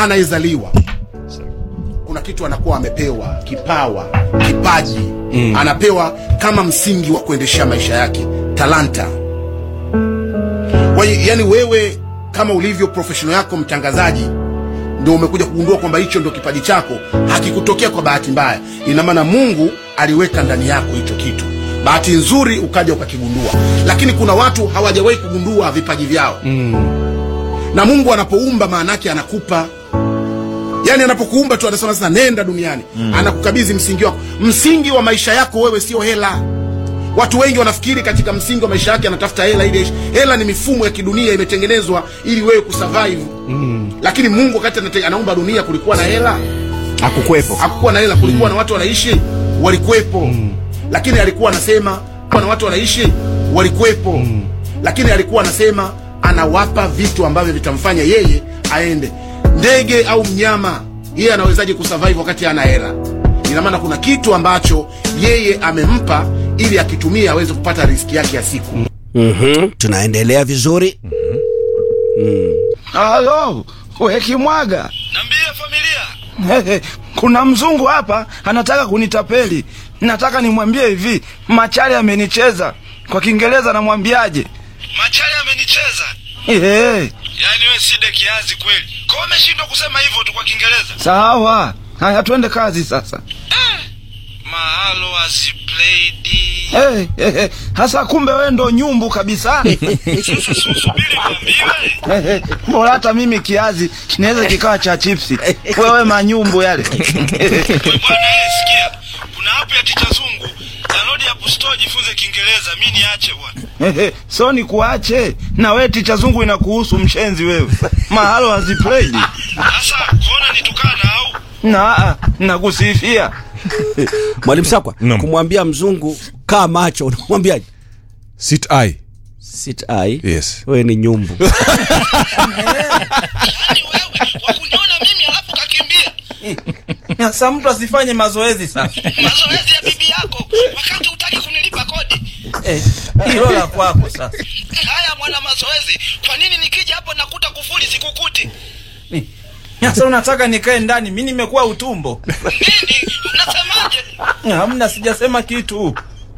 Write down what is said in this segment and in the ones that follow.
anayezaliwa kuna kitu anakuwa amepewa kipawa kipaji mm. anapewa kama msingi wa kuendeshea maisha yake talanta Kwa- yani wewe kama ulivyo professional yako mtangazaji ndio umekuja kugundua kwamba hicho ndio kipaji chako hakikutokea kwa bahati mbaya ina maana mungu aliweka ndani yako hicho kitu bahati nzuri ukaja ukakigundua lakini kuna watu hawajawahi kugundua vipaji vyao mm. na mungu anapoumba maanake anakupa yani anapokuumba tu anasema sasa nenda duniani mm. anakukabidhi msingi wako msingi wa maisha yako wewe sio hela watu wengi wanafikiri katika msingi wa maisha yake anatafuta hela ili aishi. hela ni mifumo ya kidunia imetengenezwa ili wewe kusurvive mm. lakini mungu wakati anate- anaumba dunia kulikuwa na hela akukwepo hakukuwa na hela kulikuwa na watu wanaishi walikuwepo mm. lakini alikuwa anasema kuwa na watu wanaishi walikuwepo mm. lakini alikuwa anasema anawapa vitu ambavyo vitamfanya yeye aende ndege au mnyama yeye anawezaje kusurvive wakati ana hela ina maana kuna kitu ambacho yeye amempa ili akitumia aweze kupata riski yake ya siku mm-hmm. tunaendelea vizuri Halo, we Kimwaga. Niambie familia. Hehe, Kuna mzungu hapa anataka kunitapeli. Nataka nimwambie hivi, Machari amenicheza. Kwa Kiingereza namwambiaje? Machari amenicheza. Ehe, Yaani wewe side kiazi kweli. Kwa umeshindwa kusema hivyo tu kwa Kiingereza. sawa. Haya, twende kazi sasa. Mahalo has played. Hey, hey, hey. Hasa kumbe wewe ndo nyumbu kabisa. Sasa subiri niambiwe. Hey, hey. Bora hata mimi kiazi kinaweza kikawa cha chipsi. Wewe manyumbu yale. Wewe bwana eh, sikia. Kuna app ya Ticha Zungu. Download app store jifunze Kiingereza. Mimi niache bwana. Hehe, so ni kuache na we ticha zungu inakuhusu mshenzi wewe mahalo haziplayed Sasa kuona nitukana au? na ah, nakusifia mwalimu sakwa Naam. kumwambia mzungu kaa macho unamwambia sit eye sit eye yes wewe ni nyumbu Yaani wewe wakuniona mimi alafu kakimbia. sasa mtu asifanye mazoezi sasa Mazoezi ya bibi yako wakati hutaki kunilipa kodi. hilo la kwako sasa Haya mwana mazoezi, kwa nini nikija hapo nakuta kufuli sikukuti? sasa unataka nikae ndani mi nimekuwa utumbo Nini? Unasemaje? hamna sijasema kitu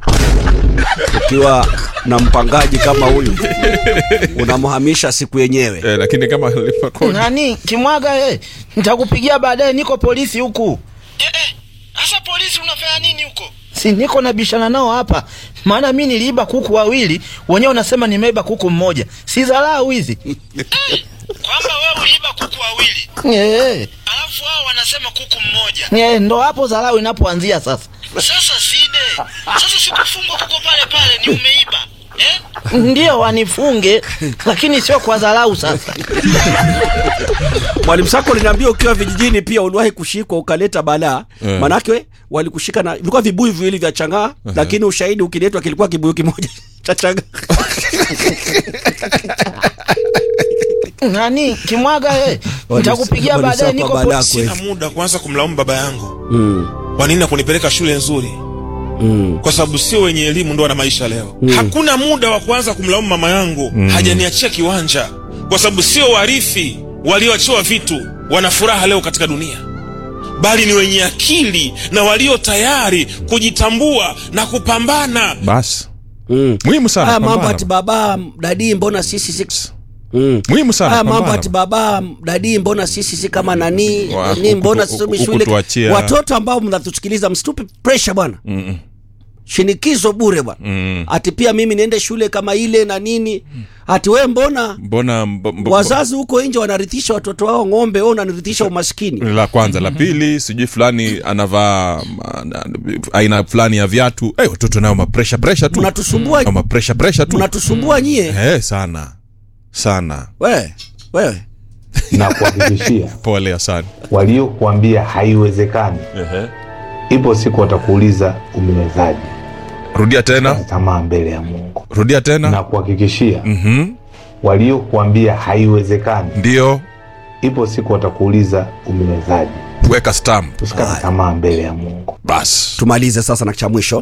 ukiwa na mpangaji kama huyu unamhamisha siku yenyewe eh, lakini kama lipa kodi nani kimwaga eh, nitakupigia baadaye niko polisi huku Eh eh. Sasa polisi unafanya nini huko? si niko nabishana nao hapa maana mi niliiba kuku wawili wenyewe unasema nimeiba kuku mmoja si dharau hizi Kwamba wewe uliiba kuku wawili, Eh, alafu wao wanasema kuku mmoja. eh, ndo hapo dharau inapoanzia sasa Sasa side. Sasa sikufungwa kuko pale pale ni umeiba. Eh? ndio wanifunge lakini sio kwa dharau sasa mwalimu sako linaambia ukiwa vijijini pia uliwahi kushikwa ukaleta balaa Eh. manake walikushika na vilikuwa vibuyu viwili vya changaa lakini ushahidi ukiletwa kilikuwa kibuyu kimoja cha changaa nani kimwaga eh, nitakupigia Walisema baadaye niko balaa polisi kweli. sina muda kuanza kumlaumu baba yangu Mm, kwa nini akunipeleka shule nzuri mm. kwa sababu sio wenye elimu ndo wana maisha leo hakuna muda wa kuanza kumlaumu mama yangu hajaniachia kiwanja kwa sababu sio warithi walioachiwa vitu wana furaha leo katika dunia bali ni wenye akili na walio tayari kujitambua na kupambana basi Mm. muhimu sana haya mambo pambana. ati baba dadi mbona sisi si Mm. muhimu sana haya mambo pambana. ati baba dadi mbona sisi si kama nani Wa- nani huku- mbona huku- sisomi huku shule tuachia. watoto ambao mnatusikiliza msitupe pressure bwana Mm-mm. shinikizo bure bwana Mm. ati pia mimi niende shule kama ile na nini ati we mbona mbona mbo- mbo- wazazi huko nje wanarithisha watoto wao ng'ombe wewe unanirithisha umaskini la kwanza la pili sijui fulani anavaa ma- na- aina fulani ya viatu hey, watoto nao mapresha presha tu Mnatusumbua- Nao mapresha presha tu mnatusumbua nyie hey, sana sana wewe wewe na kuhakikishia pole asani waliokuambia haiwezekani, ipo siku watakuuliza umewezaje. rudia tena Tamaa mbele ya Mungu rudia tena na kuhakikishia mm-hmm. waliokuambia haiwezekani, ndio ipo siku watakuuliza umewezaje. weka stamp Usikate tamaa mbele ya Mungu. basi tumalize sasa na cha mwisho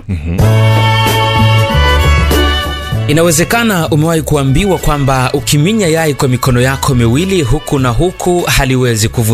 Inawezekana umewahi kuambiwa kwamba ukiminya yai kwa mikono yako miwili huku na huku haliwezi kuvunjika.